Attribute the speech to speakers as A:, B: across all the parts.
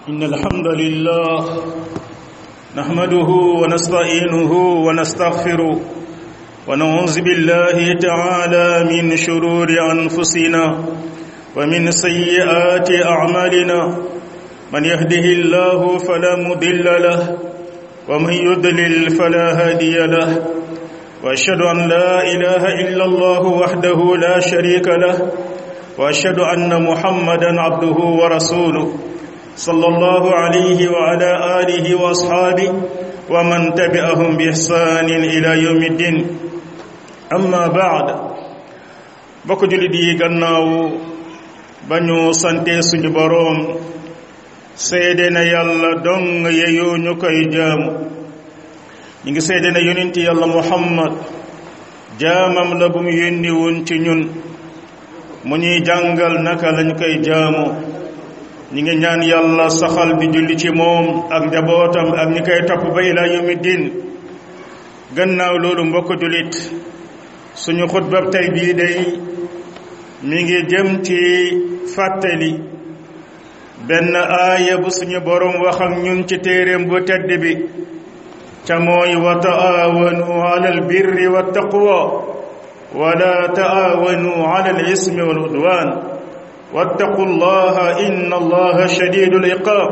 A: إن الحمد لله نحمده ونستعينه ونستغفره ونعوذ بالله تعالى من شرور أنفسنا ومن سيئات أعمالنا من يهده الله فلا مضل له ومن يضلل فلا هادي له واشهد ان لا اله الا الله وحده لا شريك له واشهد ان محمدا عبده ورسوله صلى الله عليه وعلى اله واصحابه ومن تبعهم باحسان الى يوم الدين اما بعد bokk julit yi gannaaw ba ñu sante suñu boroom seede na yàlla dong yeyoo ñu koy jaamu ñu ngi seede na yonent yàlla muhammad jaamam la bu mu yónni woon ci ñun mu ñuy jàngal naka lañ koy jaamu ñi ngi ñaan yàlla saxal di julli ci moom ak njabootam ak ñi koy topp ba ilaa yawmi diin gannaaw loolu mbokk jullit suñu xutbab tey bii day mi ngi jëm ci fàttali benn aaya bu suñu borom wax ak ñun ci téeréem bu tedd bi ca mooy wa taawanu ala albirri wa taqwa wala taawanu ala alismi wal udwan wattaqu llaha inna allaha shadidul iqab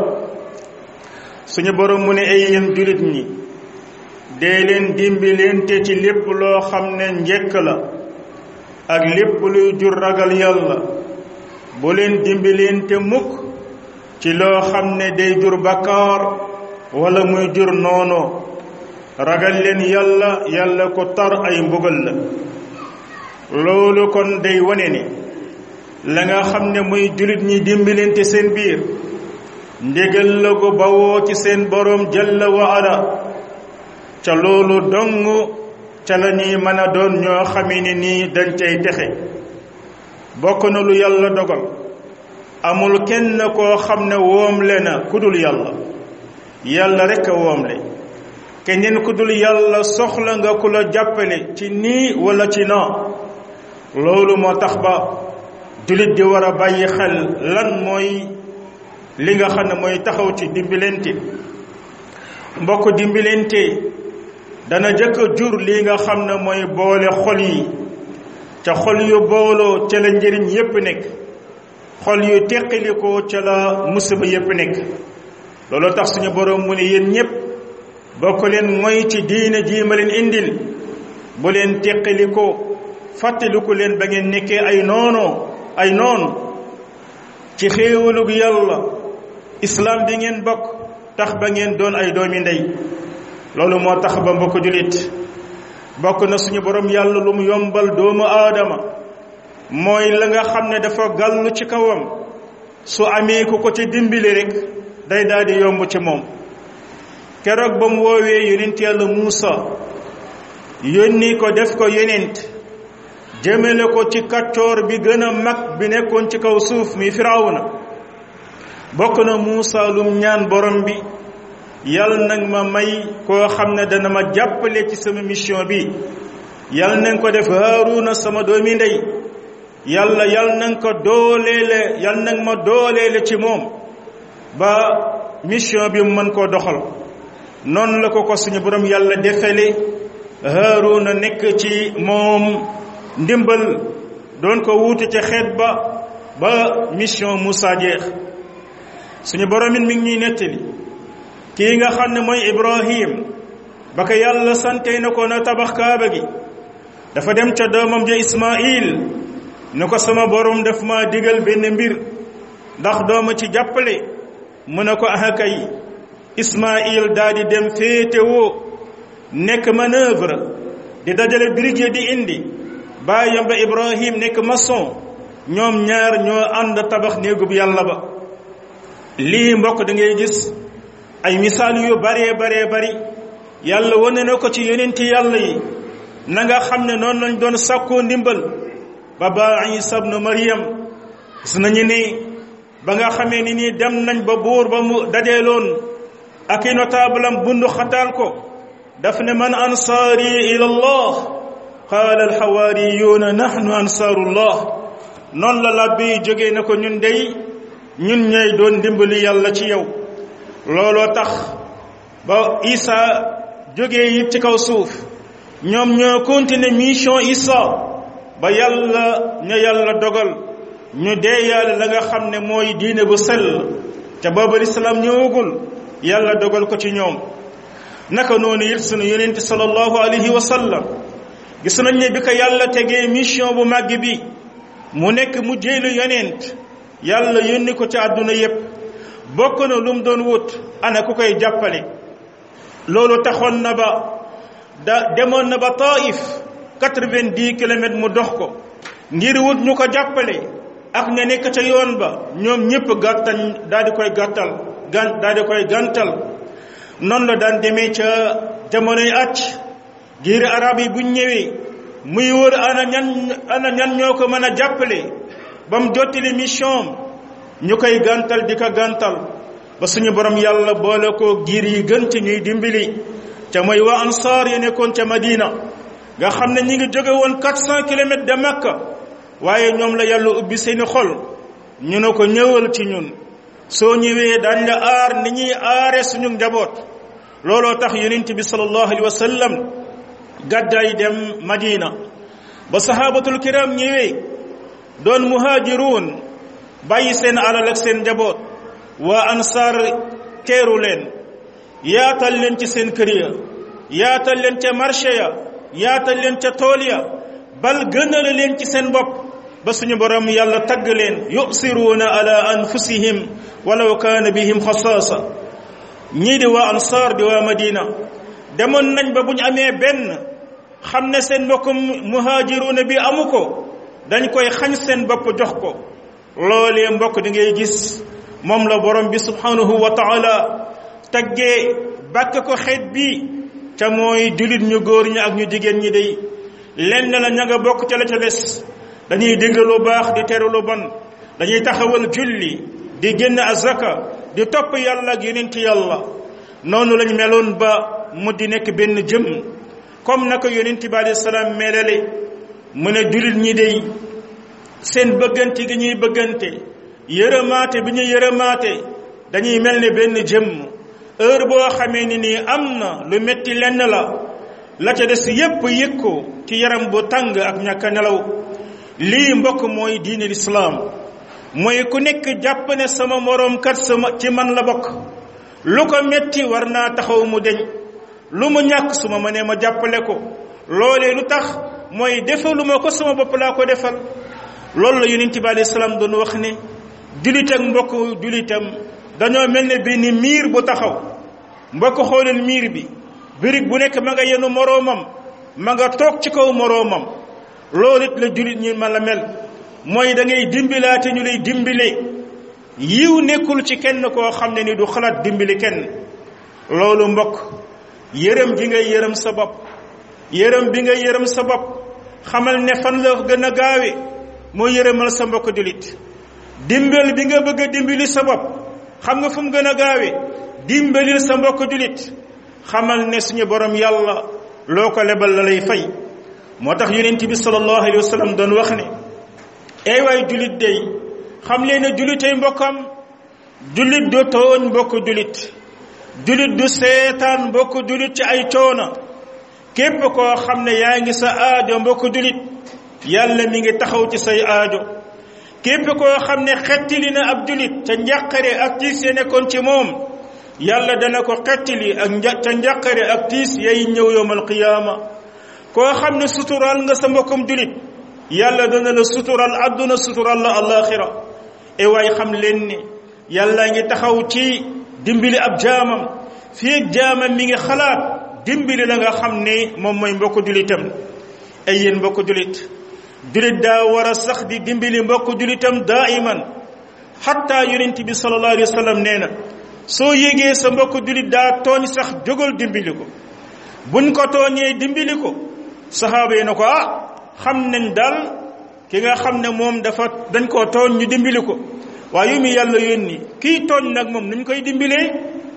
A: suñu borom mu ne ay yéen julit ñi dee leen dimbilente ci lépp loo xam ne njekk la ak lépp luy jur ragal yàlla bu leen dimbilente mukk ci loo xam ne day jur bakkaar wala muy jur noono ragal leen yàlla yàlla ko tar ay mbugal la loolu kon day wane ne la nga xam ne muy julit ñi dimbalante seen biir ndégal la ko bawoo ci seen boroom jalla wa ala ca loolu dong ca la ñuy mën a doon ñoo xamee ne nii dañ cay texe bokk na lu yàlla dogal amul kenn koo xam ne woomle na ku dul yàlla yàlla rekk a woomle keneen ku dul yàlla soxla nga ku la jàppale ci nii wala ci naa loolu moo tax ba jullit di war a bàyyi xel lan mooy li nga xam ne mooy taxaw ci dimbilente mbokk dimbilente dana jëkk jur li nga xam ne mooy boole xol yi ca xol yu booloo ca la njëriñ yépp nekk xol yu teqalikoo ca la musiba yépp nekk loolu tax suñu boroom mu ne yéen ñépp bokk leen mooy ci diine jii ma leen indil bu leen teqalikoo fàttaliku leen ba ngeen nekkee ay noonoo ay noonu ci xéewalug yàlla islaam bi ngeen bokk tax ba ngeen doon ay doomi ndey loolu moo tax ba mbokk julit bokk na suñu borom yàlla lu mu yombal doomu aadama mooy la nga xam ne dafa gàllu ci kawam su amee ku ko ci dimbali rek day daal di yomb ci moom keroog ba mu woowee yonent yàlla Muusa yónni ko def ko yonent jëmale ko ci kaccoor bi gën a mag bi nekkoon ci kaw suuf mi firawna bokk na Muusa lum ñaan borom bi yàlla nag ma may koo xam ne dana ma jàppale ci sama mission bi yàlla nañ ko def Haaruna sama doomi ndey yàlla yàlla nañ ko dooleele yàlla nañ ma dooleele ci moom ba mission bi mu mën koo doxal noonu la ko ko suñu borom yàlla defale Haaruna nekk ci moom ndimbal doon ko wuute ca xeet ba ba mission Moussa jeex suñu borom it mi ngi ñuy nettali kii nga xam ne mooy Ibrahim ba ko yàlla sante na ko na tabax kaaba gi dafa dem ca doomam ja Ismail ne ko sama borom daf ma digal benn mbir ndax dooma ci jàppale mu ne ko aha kay Ismail daal di dem féetewoo nekk manœuvre di dajale brique di indi baayam ba Ibrahim nekk maçon ñoom ñaar ñoo ànd tabax néegub yàlla ba lii mbokk da ngay gis ay misaal yu baree baree bari yàlla wane na ko ci yonenti yàlla yi na nga xam ne noonu lañ doon sàkkoo ndimbal ba ba Isa ibnu Maryam gis nañu ni ba nga xamee ni nii dem nañ ba buur ba mu dajeeloon ak i notable am bundu xataal ko daf ne man ansaari ila allah qaala alxawaariyuuna nahnu ansaarullah noonu la labbi jógee na ko ñun dey ñun ñooy doon dimbali yàlla ci yow looloo tax ba Isa jógee it ci kaw suuf ñoom ñoo continuer mission Isa ba yàlla ña yàlla dogal ñu dee yàlla la nga xam ne mooy diine bu sell ca booba lislaam ñëwagul yàlla dogal ko ci ñoom naka noonu it sunu yonente sallallahu alayhi wa sallam gis nañ ne bi ko yàlla tegee mission bu màgg bi mu nekk mu jéelu yonent yàlla yónni ko ci àdduna yépp bokk na lu mu doon wut ana ku koy jàppale loolu taxoon na ba da demoon na ba taif quatre-vingt-dix kilomètres mu dox ko ngir wut ñu ko jàppale ak ne nekk ca yoon ba ñoom ñëpp gàttañ daal di koy gàttal gan daal di koy gàntal noonu la daan demee ca jamonoy acc giir arab yi buñ ñëwee muy wër ana ñan ana ñan ñoo ko mën a jàppale ba mu jottali mission ñu koy gàntal di ko gàntal ba suñu borom yàlla boole ko giir yi gën ci ñuy dimbali ca mooy waa ansaar yi nekkoon ca Madina nga xam ne ñi ngi jóge woon quatre cent kilomètres de Makka waaye ñoom la yàlla ubbi seeni xol ñu ne ko ñëwal ci ñun soo ñëwee daañ la aar ni ñuy aare suñu njaboot looloo tax yonent bi sallallahu alayhi wa sallam gàddaay dem Madina ba sahabatul kiram ñëwee doon muhaajiruun bàyyi seen alal ak seen njaboot waa ansaar teeru leen yaatal leen ci seen kër ya yaatal leen ca marché ya yaatal leen ca tool ya bal gënale leen ci seen bopp ba suñu borom yàlla tagg leen yusiruuna ala anfusihim walaw kaana bihim xasaasa ñii di waa ansaar di waa madina demoon nañ ba bu ñu amee benn xam ne seen mbokkum muhaajiruuna bi amu ko dañ koy xañ seen bopp jox ko loolee mbokk di ngay gis moom la borom bi subhanahu wa taala taggee bàkk ko xeet bi ca mooy julit ñu góor ñi ak ñu jigéen ñi day lenn la ña nga bokk ca la ca des dañuy dégg lu baax di teru lu bon dañuy taxawal julli di génn azaka di topp yàlla ak yonent yàlla noonu lañ meloon ba mu di nekk benn jëm comme naka yonent bi alayhi salaam melale mu ne julit ñi day seen bëggante gi ñuy bëggante yërëmaate bi ñu yërëmaate dañuy mel ne benn jëmm heure boo xamee ni nii am na lu metti lenn la la ca des yépp yëg ko ci yaram bu tàng ak ñàkk a nelaw lii mbokk mooy diine lislaam mooy ku nekk jàpp ne sama moroom kat sama ci man la bokk lu ko metti war naa taxaw mu deñ lu mu ñàkk su ma mënee ma jàppale ko loolee lu tax mooy defaluma ko sama bopp laa ko defal loolu la yonent bi alayhi salaam doon wax ne julit ak mbokk julitam dañoo mel ne benn miir bu taxaw mbokk xoolal miir bi birig bu nekk ma nga yenu moroomam ma nga toog ci kaw moroomam loolu it la julit ñi ma la mel mooy da ngay dimbilaate ñu lay dimbile yiw nekkul ci kenn koo xam ne ni du xalaat dimbali kenn loolu mbokk yërëm gi ngay yërëm sa bopp yërëm bi ngay yërëm sa bopp xamal ne fan la gën a gaawe moo yërëmal sa mbokk julit dimbal bi nga bëgg a dimbali sa bopp xam nga fu mu gën a gaawe dimbalil sa mbokk julit xamal ne suñu borom yàlla loo ko lebal la lay fay moo tax yonent bi sallallahu alayhi wa sallam doon wax ne ay waay julit day xam leen ne julitay mbokkam julit du tooñ mbokk julit julit du seetaan mbokk julit ci ay coona képp koo xam ne yaa ngi sa aajo mbokk julit yàlla mi ngi taxaw ci say aajo képp koo xam ne xettili na ab julit ca njàqare ak tiis ya nekkoon ci moom yàlla dana ko xettili ak nja ca njàqare ak tiis yay ñëw yowmal qiyaama koo xam ne sutural nga sa mbokkum julit yàlla dana la sutural àdduna sutural la alaxira e waay xam leen ne yàlla ngi taxaw ci dimbali ab jaamam fii jaamam mi ngi xalaat dimbali la nga xam ne moom mooy mbokk julitam ay yéen mbokk julit julit daa war a sax di dimbali mbokk julitam daiman xatta yonent bi sallallahu alayhi wa sallam nee na soo yégee sa mbokk julit daa tooñ sax jógal dimbali ko buñ ko tooñee dimbali ko saxaaba yi na ko ah xam nañ daal ki nga xam ne moom dafa dañ koo tooñ ñu dimbali ko waaye yu mu yàlla yónni kii tooñ nag moom nuñ koy dimbilee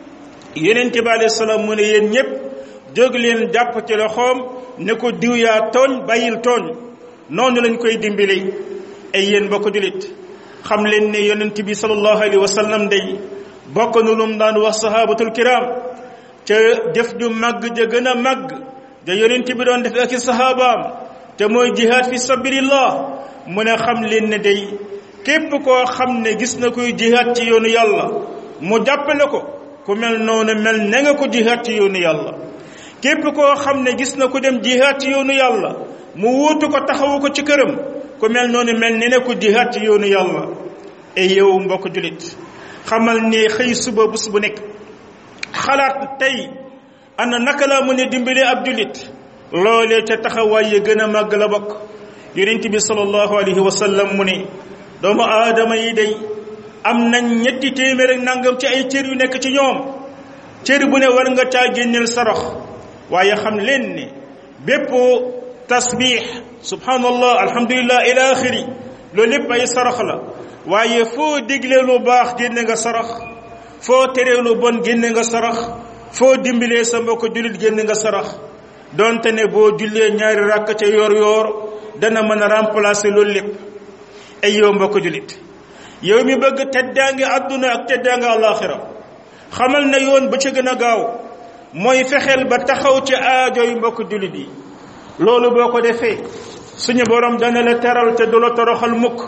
A: yonent bi alayhi salaam mu ne yéen ñépp jóg leen jàpp ci loxoom ne ko diw yaa tooñ bàyyil tooñ noonu lañ koy dimbali ay yéen bokk julit xam leen ne yonent bi sallallahu alayhi wa sallam day bokk na lum daan wax sahabatul kiram ca def ju màgg ja gën a màgg ja yonent bi doon def ak i sahabaam te mooy jihaad fi sabilillah mu ne xam leen ne day képp koo xam ne gis na koy jihaad ci yoonu yàlla mu jàppale ko ku mel noonu mel ne nga ko jihaad ci yoonu yàlla képp koo xam ne gis na ko dem jihaad ci yoonu yàlla mu wuutu ko taxawu ko ci këram ku mel noonu mel ne ne ko jihaad ci yoonu yàlla e yow mbokk julit xamal ne xëy suba bés bu nekk xalaat tey ana naka laa mën a dimbale ab julit loolee ca taxawaay ya gën a màgg la bokk yonent bi sallallahu alayhi wa sallam mu ne doomu aadama yi day am nañ ñetti téeméer ak nangam ci ay cër yu nekk ci ñoom cër bu ne war nga caa génneel sarax waaye xam leen ne bépp tasbix subhanallah alhamdulillah ila axiri loolu lépp ay sarax la waaye foo diglee lu baax génne nga sarax foo teree lu bon génne nga sarax foo dimbilee sa mbokk jullit génne nga sarax donte ne boo jullee ñaari ràkk ca yoor yoor dana mën a remplacer loolu lépp ay yow mbokk jullit yow mi bëgg teddaange àdduna ak teddaange àllaaxira xamal na yoon ba ca gën a gaaw mooy fexeel ba taxaw ci aajo yu mbokk jullit yi loolu boo ko defee suñu borom dana la teral te du la toroxal mukk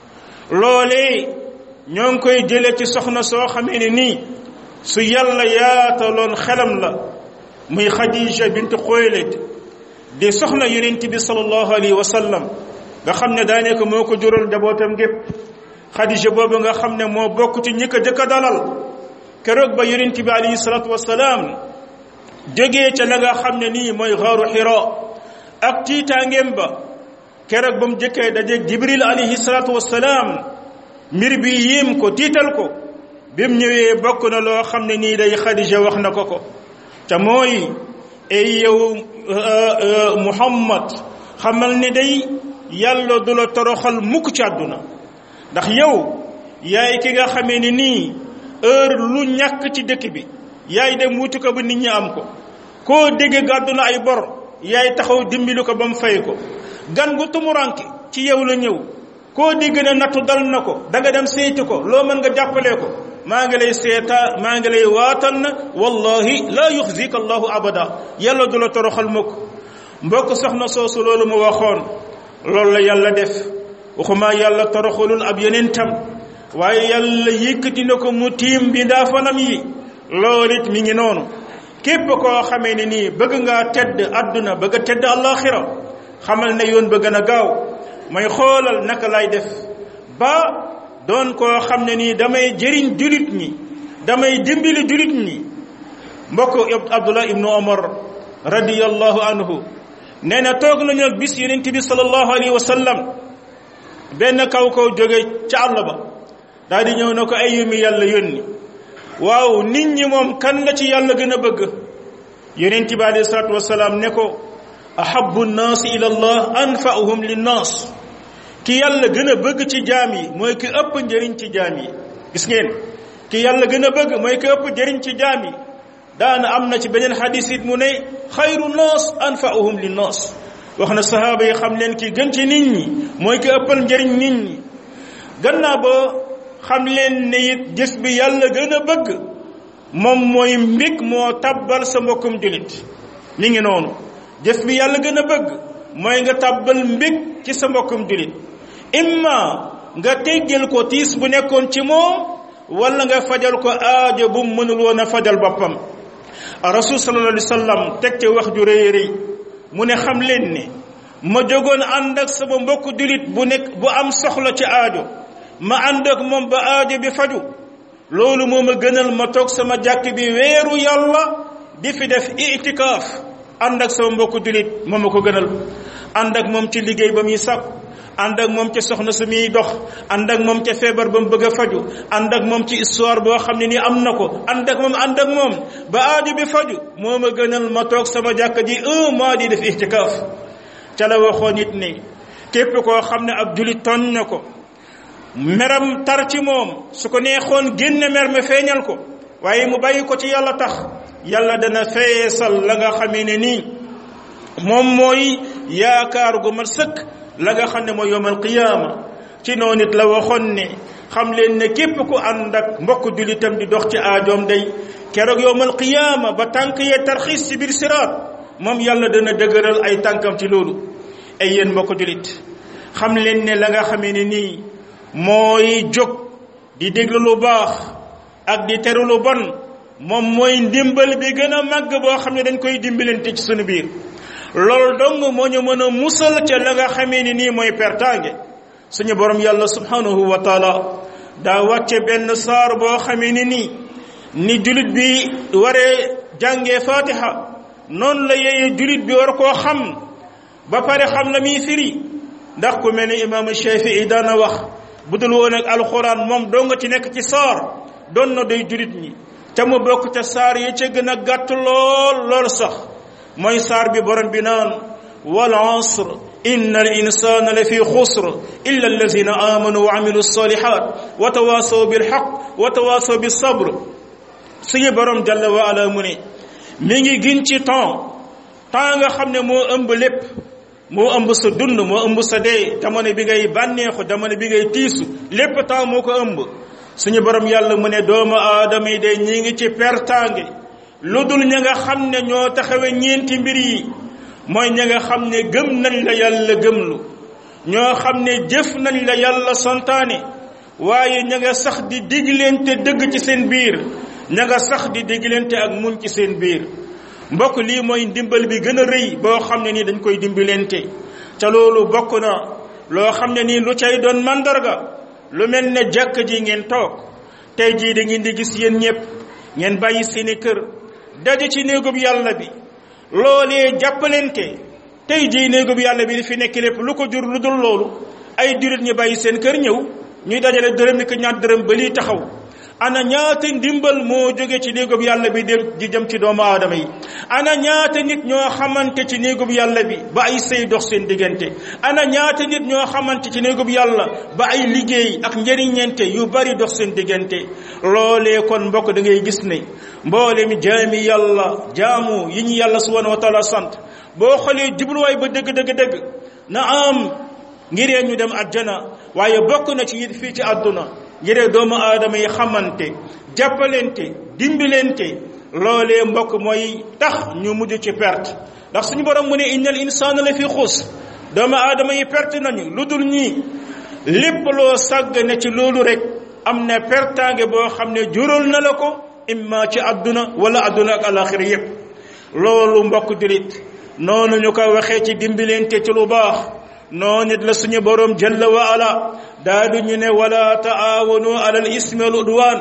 A: loolee ñoo ngi koy jële ci soxna soo xamee ne nii su yàlla yaataloon xelam la muy Khadija bint Xuwaylid di soxna yonent bi sallallahu alayhi wa sallam nga xam ne daanaka moo ko jural njabootam gépp Khadija boobu nga xam ne moo bokk ci ñi ko jëkk a dalal keroog ba yonent bi alayhi salaatu wasalaam jógee ca la nga xam ne nii mooy xaaru Hira ak tiitaangeem ba keroog ba mu jëkkee dajeeg Jibril alayhi salaatu wasalaam mbir bi yéem ko tiital ko bi mu ñëwee bokk na loo xam ne nii day Khadija wax na ko ko te mooy ay yow Muhammad xamal ne day yàlla du la toroxal mukk ci àdduna ndax yow yaay ki nga xamee ni nii heure lu ñàkk ci dëkk bi yaay dem wuti ko ba nit ñi am ko koo dégg gàddu na ay bor yaay taxaw dimbali ko ba mu fay ko gan gu tumuranke ci yow la ñëw koo dégg ne nattu dal na ko da nga dem seeti ko loo mën nga jàppale ko maa ngi lay seeta maa ngi lay waatal na wallahi laa yuxzika allahu abada yàlla du la toroxal mukk mbokk soxna soosu loolu mu waxoon loolu la yàlla def waxuma yàlla toroxalul ab yonentam waaye yàlla yëkkati na ko mu tiim bi ndaa fanam yi loolu it mi ngi noonu képp koo xamee ne nii bëgg ngaa tedd àdduna bëgg a tedd àllaaxira xamal ne yoon ba gën a gaaw may xoolal naka lay def ba doon koo xam ne nii damay jëriñ julit ñi damay dimbali julit ñi mbokk abdullah ibnu omar radiyallahu anhu nee na toog nañu ak bis yonent bi sallallahu alayhi wa sallam benn kaw kaw jóge ca àll ba daal di ñëw na ko ay yumi yàlla yónni waaw nit ñi moom kan la ci yàlla gën a bëgg yonent bi alayhi salaatu wasalaam ne ko ahabu nnaasi ila allah anfa'uhum linnaas ki yàlla gën a bëgg ci jaam yi mooy ki ëpp njëriñ ci jaam yi gis ngeen ki yàlla gën a bëgg mooy ki ëpp njëriñ ci jaam yi daana am na ci beneen xadis it mu ne xayru naas anfa'uhum linnaas wax na sahaaba yi xam leen ki gën ci nit ñi mooy ki ëppal njëriñ nit ñi gannaaw ba xam leen ne it gis bi yàlla gën a bëgg moom mooy mbig moo tabbal sa mbokkum julit mi ngi noonu jëf bi yàlla gën a bëgg mooy nga tàbbal mbég ci sa mbokkum julit imma nga teggal ko tiis bu nekkoon ci moom wala nga fajal ko aajo bu mu mënul woon a fajal boppam rasul sallallahu alayhi wa sallam teg ci wax ju rëy rëy mu ne xam leen ne ma jógoon ànd ak sama mbokk julit bu nekk bu am soxla ci aajo ma ànd ak moom ba aajo bi faju loolu moo ma gënal ma toog sama jàkk bi weeru yàlla di fi def itikaaf ànd ak sama mbokk julit moo ma ko gënal ànd ak moom ci liggéey ba muy sàkk ànd ak moom ca soxna su muy dox ànd ak moom ca feebar ba mu bëgg a faju ànd ak moom ci histoire boo xam ne ni am na ko ànd ak moom ànd ak moom ba aajo bi faju moo ma gënal ma toog sama jàkka ji un mois di def itikaaf ca la waxoon it ni képp koo xam ne ab julit tooñ na ko meram tar ci moom su ko neexoon génne mer ma feeñal ko waaye mu bàyyi ko ci yàlla tax yàlla dana feesal la nga xamee ne nii moom mooy yaakaar gu mat sëkk la nga xam ne mooy yowmal qiyaama ci noonu it la waxoon ne xam leen ne képp ku ànd ak mbokk julitam di dox ci aajoom day keroog yowmal qiyaama ba tànk yee tarxiis ci biir siraat moom yàlla dana dëgëral ay tànkam ci loolu ay yéen mbokk julit xam leen ne la nga xamee ne nii mooy jóg di déglu lu baax ak di teru lu bon moom mooy ndimbal bi gën a màgg boo xam ne dañ koy dimbalante ci sunu biir loolu dong moo ñu mën a musal ca la nga xamee ni nii mooy pertaange suñu borom yàlla subhanahu wa taala daa wàcce benn saar boo xamee ni nii ni julit bi waree jàngee fatiha noonu la yeye julit bi war koo xam ba pare xam la muy firi ndax ku mel ni imaamu Shafii daana wax bu dul woon ak alxuraan moom doo nga ci nekk ci saar doon na doy julit ñi ca mu bokk ca saar yi ca gën a gàtt lool lool sax mooy saar bi borom bi naan wal asr inna al insana la fi xusr illa allazina amanu wa amilu salihat wa tawasaw bil haq wa tawasaw bis sabr suñu borom jalla wa ala mu ne mi ngi gin ci temps temps nga xam ne moo ëmb lépp moo ëmb sa dund moo ëmb sa dee jamono bi ngay bànneexu jamono bi ngay tiisu lépp temps moo ko ëmb suñu borom yàlla mu ne doomu aadama yi de ñi ngi ci pertaange lu dul ña nga xam ne ñoo taxawe ñeenti mbir yi mooy ña nga xam ne gëm nañ la yàlla gëmlu ñoo xam ne jëf nañ la yàlla santaane waaye ña nga sax di diglente dëgg ci seen biir ña nga sax di diglente ak muñ ci seen biir mbokk lii mooy ndimbal bi gën a rëy boo xam ne nii dañ koy dimbalente ca loolu bokk na loo xam ne nii lu cay doon mandarga lu mel ne jàkk ji ngeen toog tey jii da ngeen di gis yéen ñëpp ngeen bàyyi seeni kër daje ci néegub yàlla bi loolee jàppalente tey jii néegub yàlla bi di fi nekk lépp lu ko jur lu dul loolu ay jurit ñi bàyyi seen kër ñëw ñuy dajale dërëm ni ko ñaar dërëm ba lii taxaw ana ñaata ndimbal moo jóge ci néegub yàlla bi dem di jëm ci doomu aadama yi ana ñaata nit ñoo xamante ci néegub yàlla bi ba ay sëy dox seen diggante ana ñaata nit ñoo xamante ci néegub yàlla ba ay liggéey ak njëriñente yu bari dox seen diggante loolee kon mbokk da ngay gis ne mboole mi jaami yàlla jaamu yi ñu yàlla subhanahu wa taala sant boo xoolee jubluwaay ba dëgg dëgg dëgg na am ngiree ñu dem àjjana waaye bokk na ci it fii ci àdduna ngiree doomu aadama yi xamante jàppalente dimbilente loolee mbokk mooy tax ñu mujj ci perte ndax suñu borom mu ne innal insaana la fi xus doomu aadama yi perte nañu lu dul ñii lépp loo sàgg ne ci loolu rek am na pertaange boo xam ne jural na la ko imma ci àdduna wala àdduna ak alaxira yépp loolu mbokk dirit noonu ñu ko waxee ci dimbilente ci lu baax noonu it la suñu borom jalla wa ala daa du ñu ne wala taawanu alal ismi wal udwan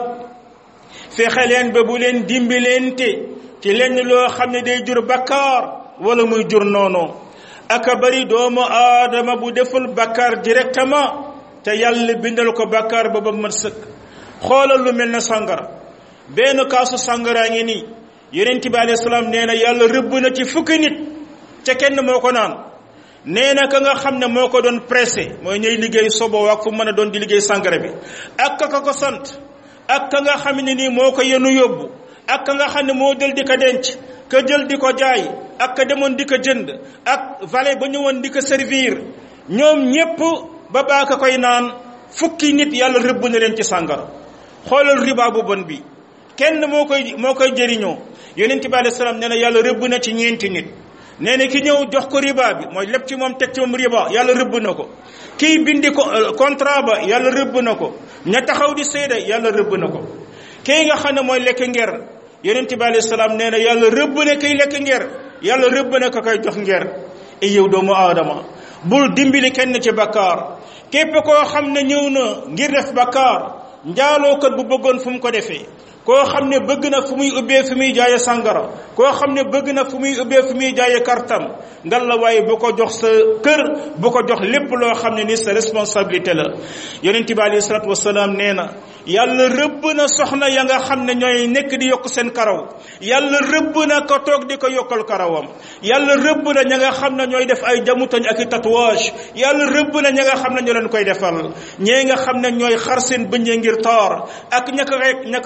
A: fexe leen ba bu leen dimbilente ci lenn loo xam ne day jur bakkaar wala muy jur noonu aka bari doomu aadama bu deful bakkaar directement te yàlla bindal ko bakkaar ba ba mat sëkk xoolal lu mel ne sàngara benn kaasu sàngaraa ngi nii yonent bi alayhi salaam nee na yàlla rëbb na ci fukki nit ca kenn moo ko naan nee na ka nga xam ne moo ko doon pressé mooy ñuy liggéey sobo ak fu mën a doon di liggéey sàngara bi ak ka ko sant ak ka nga xam ne nii moo ko yenu yóbbu ak ka nga xam ne moo jël di ko denc ka jël di ko jaay ak ka demoon di ko jënd ak valet ba ñëwoon di ko servir ñoom ñépp ba baa ka koy naan fukki nit yàlla rëbb na leen ci sàngara xoolal riba bu bon bi kenn moo koy moo koy jëriñoo yonent bi alayhi salaam nee na yàlla rëbb na ci ñeenti nit nee na ki ñëw jox ko riba bi mooy lépp ci moom teg ci moom riba yàlla rëbb na ko kii bindi ko contrat ba yàlla rëbb na ko ña taxaw di seede yàlla rëbb na ko kii nga xam ne mooy lekk nger yonent bi alayhi salaam nee na yàlla rëbb na kiy lekk nger yàlla rëbb na ko koy jox nger e yow doomu aadama bul dimbali kenn ci bakkaar képp koo xam ne ñëw na ngir def bakkaar njaalookat bu bëggoon fu mu ko defee koo xam ne bëgg na fu muy ubbee fu muy jaaye sàngara koo xam ne bëgg na fu muy ubbee fu muy jaaye kartam ngal la waaye bu ko jox sa kër bu ko jox lépp loo xam ne ni sa responsabilité la yonent bi alayhi salatu wasalaam nee na yàlla rëbb na soxna ya nga xam ne ñooy nekk di yokk seen karaw yàlla rëbb na ko toog di ko yokkal karawam yàlla rëbb na ña nga xam ne ñooy def ay jamutañ ak i tatouage yàlla rëbb na ña nga xam ne ñoo leen koy defal ñee nga xam ne ñooy xar seen bëñee ngir toor ak ña ko ña ko koy xaral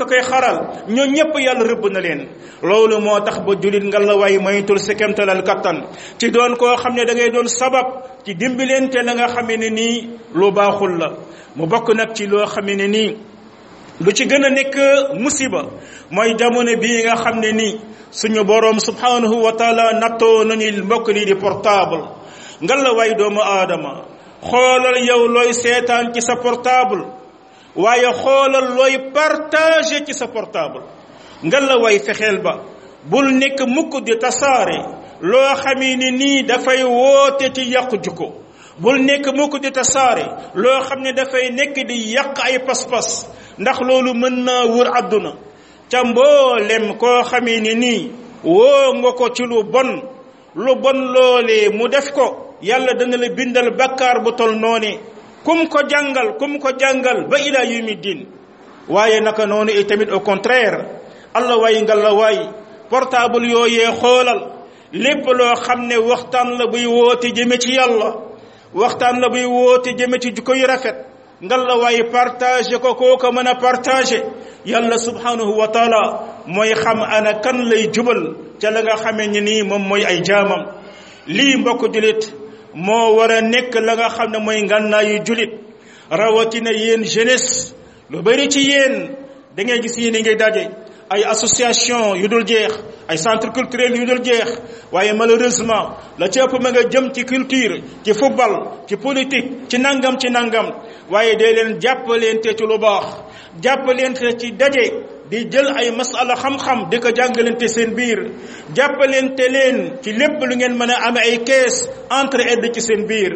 A: waral ñoo ñëpp yàlla rëbb na leen loolu moo tax ba julit nga la way maytul si kemtalal kattan ci doon koo xam ne da ngay doon sabab ci dimbilente la nga xamee ne nii lu baaxul la mu bokk nag ci loo xamee ne nii lu ci gën a nekk musiba mooy jamono bii nga xam ne nii suñu boroom subhanahu wa taala nattoo nañu mbokk lii di portable nga la way doomu aadama xoolal yow looy seetaan ci sa portable waaye xoolal looy partager ci sa portable nga la way fexeel ba bul nekk mukk di tasaare loo xamee ni nii dafay woote ci yàqu jukko bul nekk mukk di tasaare loo xam ne dafay nekk di yàq ay pas-pas ndax loolu mën naa wër àdduna ca mboolem koo xamee ni nii woo nga ko ci lu bon lu bon loolee mu def ko yàlla dana la bindal bakkaar bu tol noone kum ko jàngal kum ko jàngal ba ila yawmi din waaye naka noonu et tamit au contraire allah waay nga la waay portable yooyee xoolal lépp loo xam ne waxtaan la buy woote jëme ci yàlla waxtaan la buy woote jëme ci jikko yu rafet nga la waay partagé ko koo ko mën a partagé yàlla subhanahu wa taala mooy xam ana kan lay jubal ca la nga xamee ni nii moom mooy ay jaamam lii mbokk julit moo war a nekk la nga xam ne mooy ngànnaayu julit rawatina yéen jeunesse lu bari ci yéen da ngay gis yéen ngay daje ay association yu dul jeex ay centre culturel yu dul jeex waaye malheureusement la ci ëpp ma nga jëm ci culture ci football ci politique ci nangam ci nangam waaye day leen jàppaleente ci lu baax jàppaleente ci daje di jël ay masala xam-xam di ko jàngalante seen biir jàppalente leen ci lépp lu ngeen mën a amee ay kees entre aide ci seen biir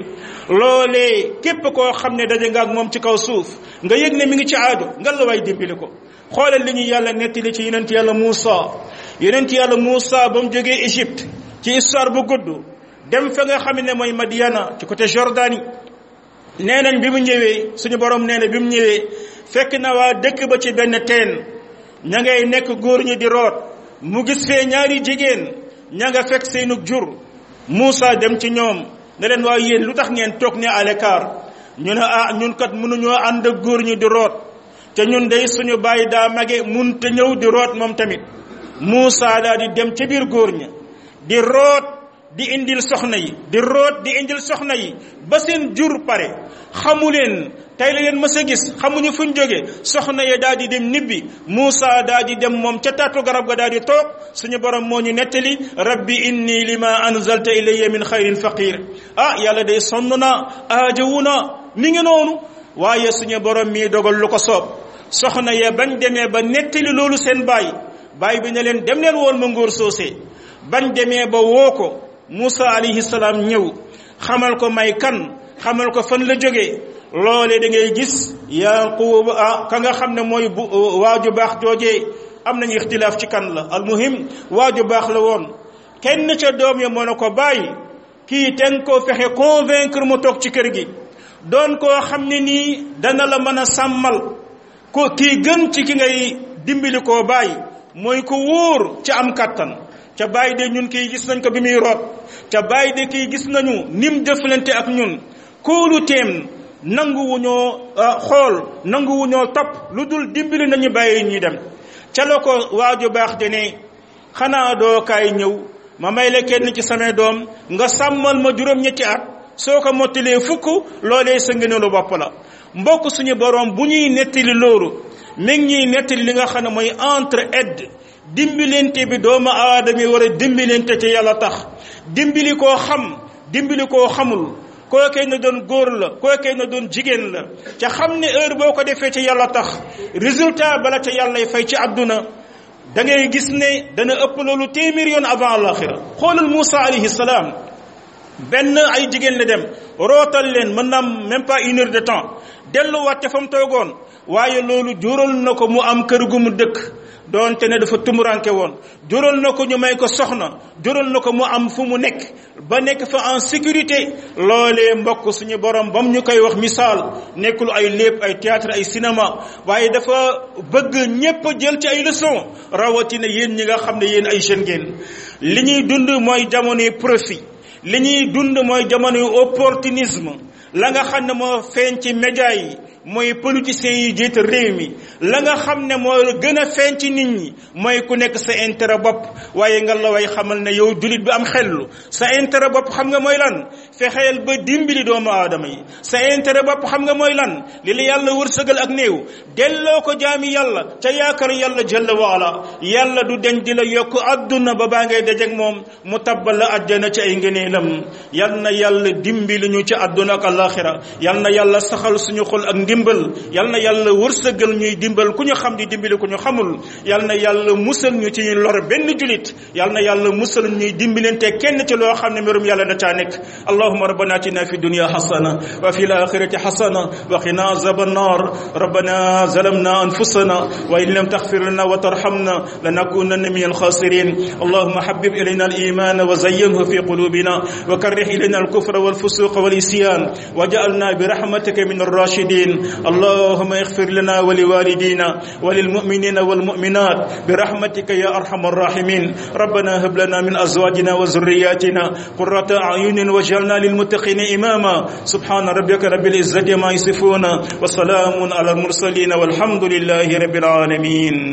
A: loolee képp koo xam ne daje nga ak moom ci kaw suuf nga yëg ne mi ngi ci aado nga la waay dimbali ko xoolal li ñu yàlla nettali ci yonent yàlla Muusa yonent yàlla Muusa ba mu jógee Égypte ci histoire bu gudd dem fa nga xam ne mooy Madiana ci côté Jordanie nee nañ bi mu ñëwee suñu borom nee na bi mu ñëwee fekk na waa dëkk ba ci benn teen ña ngay nekk góor ñi di root mu gis fee ñaari jigéen ña nga fekk seenug jur Muusa dem ci ñoom ne leen waaw yéen lu tax ngeen toog ne à l'écart ñu ne ah ñun kat mënuñoo ànd ak góor ñi di root te ñun day suñu bàyyi daa mage mun te ñëw di root moom tamit Muusa daa di dem ca biir góor ña di root di indil soxna yi di root di indil soxna yi ba seen jur pare xamu leen tey la leen mës a gis xamuñu fuñ jóge soxna ya daal di dem nibbi Muusa daal di dem moom ca taatu garab ga daal di toog suñu borom moo ñu nettali rabbi inni lima anzalta ilayya min xayrin faqir ah yàlla day sonn na aajawu na mi ngi noonu waaye suñu borom mii dogal lu ko soob soxna ya bañ demee ba nettali loolu seen baay baay bi ne leen dem leen woon ma ngóor soosee bañ demee ba woo ko Muusa alayhi salaam ñëw xamal ko may kan xamal ko fan la jógee loole da ngay gis Yaaqub ah ka nga xam ne mooy bu waaju baax joojee am nañu ixtilaaf ci kan la almuhim waaju baax la woon kenn ca doom ya moo ne ko bàyyi kii ten koo fexe convaincre mu toog ci kër gi doon koo xam ne nii dana la mën a sàmmal ko kii gën ci ki ngay dimbali koo bàyyi mooy ko wóor ca am kattan ca bàyyi de ñun kii gis nañ ko bi muy root ca bàyyi de kii gis nañu nim jëflante ak ñun kóolu teem nanguwuñoo xool nanguwuñoo topp lu dul dimbali nañu bàyyi ñuy dem ca la ko waaju baax de ne xanaa doo kaay ñëw ma may la kenn ci samay doom nga sàmmal ma juróom-ñetti at soo ko mottalee fukk loolee sa ngëneelu bopp la mbokk suñu borom bu ñuy nettali loolu mi ngi ñuy nettali li nga xam ne mooy entre aide dimbilente bi doomu aadama yi war a dimbilente te yàlla tax dimbili koo xam dimbili koo xamul kookee na doon góor la kookee na doon jigéen la ca xam ne heure boo ko defee ci yàlla tax résultat bala ca yàllay fay ci àdduna da ngay gis ne dana ëpp loolu téeméer yoon avant alaxira xoolal Moussa alayhi salaam benn ay jigéen la dem rootal leen mën na même pas une heure de temps delluwaat ca fa mu toogoon waaye loolu jural na ko mu am kër gu mu dëkk doonte ne dafa tumuranke woon jural na ko ñu may ko soxna jural na ko mu am fu mu nekk ba nekk fa en sécurité loolee mbokk suñu borom bam ñu koy wax misaal nekkul ay lépp ay théâtre ay cinéma waaye dafa bëgg ñépp jël ci ay leçon rawatina yéen ñi nga xam ne yéen ay jeunes ngeen li ñuy dund mooy jamonoy profit li ñuy dund mooy jamonoy opportunisme la nga xam ne moo feeñ ci média yi mooy politiciens yi jiite réew mi la nga xam ne moo gën a feeñ ci nit ñi mooy ku nekk sa intérêt bopp waaye nga la way xamal ne yow julit bi am xellu sa intérêt bopp xam nga mooy lan fexeel ba dimbali doomu aadama yi sa intérêt bopp xam nga mooy lan li la yàlla wërsëgal ak néew delloo ko jaami yàlla ca yaakaar yàlla jalla waala yàlla du den di la yokk adduna ba baa ngay dajeg moom mu tabbal la àjjana ci ay ngëneelam yal na yàlla dimbali ñu ci adduna ak alaxira yal na yàlla saxal suñu xol ak ndimbal yal na yàlla wërsëgal ñuy dimbal ku ñu xam di dimbali ku ñu xamul yal na yàlla musal ñu ci lor benn julit yal na yàlla musal ñuy dimbalante kenn ci loo xam ne mbirum yàlla da caa nekk allahuma rabbana atina fi dunya hasana wa fi alakhirati hasana wa qina azab النار ربنا ظلمنا أنفسنا وإن لم تغفر لنا وترحمنا لنكونن من الخاسرين اللهم حبب إلينا الإيمان وزينه في قلوبنا وكره إلينا الكفر والفسوق والإسيان وجعلنا برحمتك من الراشدين اللهم اغفر لنا ولوالدينا وللمؤمنين والمؤمنات برحمتك يا أرحم الراحمين ربنا هب لنا من أزواجنا وذرياتنا قرة أعين واجعلنا للمتقين إماما سبحان ربك رب العزة ما يصفون وسلام على المرسلين والحمد لله رب العالمين